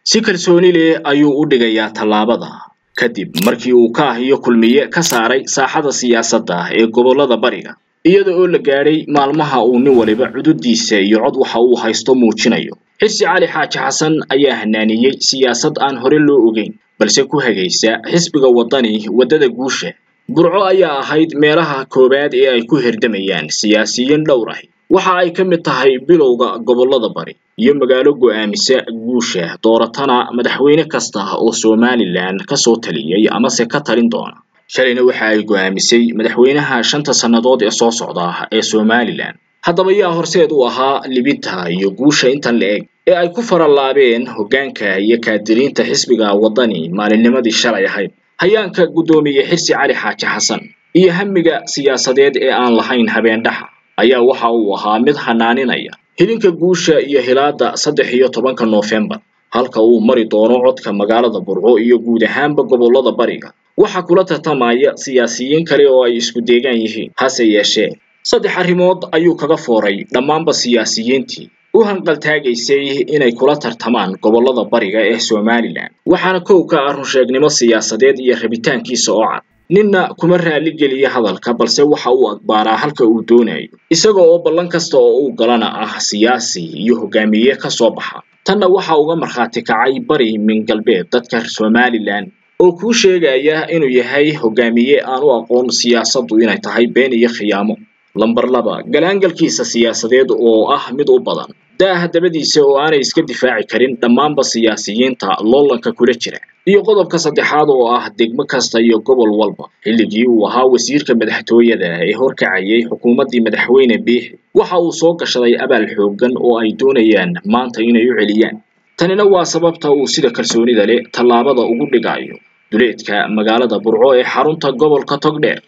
si kalsooni leh ayuu u dhigayaa tallaabada kadib markii uu kaah iyo kulmiye ka saaray saaxada siyaasadda ee gobollada bariga iyada oo la gaadhay maalmaha uu nin waliba cududiisa iyo cod waxa uu haysto muujinayo xirsi cali xaaji xasan ayaa hanaaniyey siyaasad aan hore loo ogeyn balse ku hagaysa xisbiga waddani waddada guusha burco ayaa ahayd meelaha koowaad ee ay ku hirdamayaan siyaasiyiin dhowr ah waxa ay ka mid tahay bilowga gobollada bari iyo magaalo go'aamisa guusha dooratana madaxweyne kasta oo somalilan kasoo taliyey amase ka talin doona shalayna waxa ay go'aamisay madaxweynaha shanta sannadood ee soo socda ee somalilan haddaba yaa horseed u ahaa libinta iyo guusha intan la eg ee ay ku faralaabeen hoggaanka iyo kaadiriinta xisbiga waddani maalinnimadii shalay ahayd hayaanka guddoomiye xirsi cali xaaji xasan iyo hamiga siyaasadeed ee aan lahayn habeendhaxa ayaa waxa uu ahaa mid hanaaninaya hilinka guusha iyo hilaada saddex iyo tobanka noofembar halka uu mari doono codka magaalada burco iyo guud ahaanba gobollada bariga waxaa kula tartamaya siyaasiyiin kale oo ay isku deegaan yihiin hase yeeshee saddex arrimood ayuu kaga fooray dhammaanba siyaasiyiintii u hanqaltaagaysay inay kula tartamaan gobollada bariga ee somalilan waxaana kow ka ah runsheegnimo siyaasadeed iyo rabitaankiisa oo cad ninna kuma raali geliya hadalka balse waxa uu agbaaraa halka uu doonayo isaga oo ballan kasta oo uu galana ah siyaasi iyo hogaamiye ka soo baxa tanna waxa uga markhaati kacay bari min galbeed dadka somalilan oo kuu sheegaya inuu yahay hogaamiye aan u aqoon siyaasaddu inay tahay been iyo khiyaamo lamber laba galaangalkiisa siyaasadeed oo ah mid u badan daaha dabadiisa oo aanay iska difaaci karin dhammaanba siyaasiyiinta loolanka kula jira iyo qodobka saddexaad oo ah degmo kasta iyo gobol walba xilligii uu ahaa wasiirka madaxtooyada ee horkacayay xukuumaddii madaxweyne biixi waxa uu soo gashaday abaal xooggan oo ay doonayaan maanta inay u celiyaan tanina waa sababta uu sida kalsoonida leh tallaabada ugu dhigayo duleedka magaalada burco ee xarunta gobolka togdheer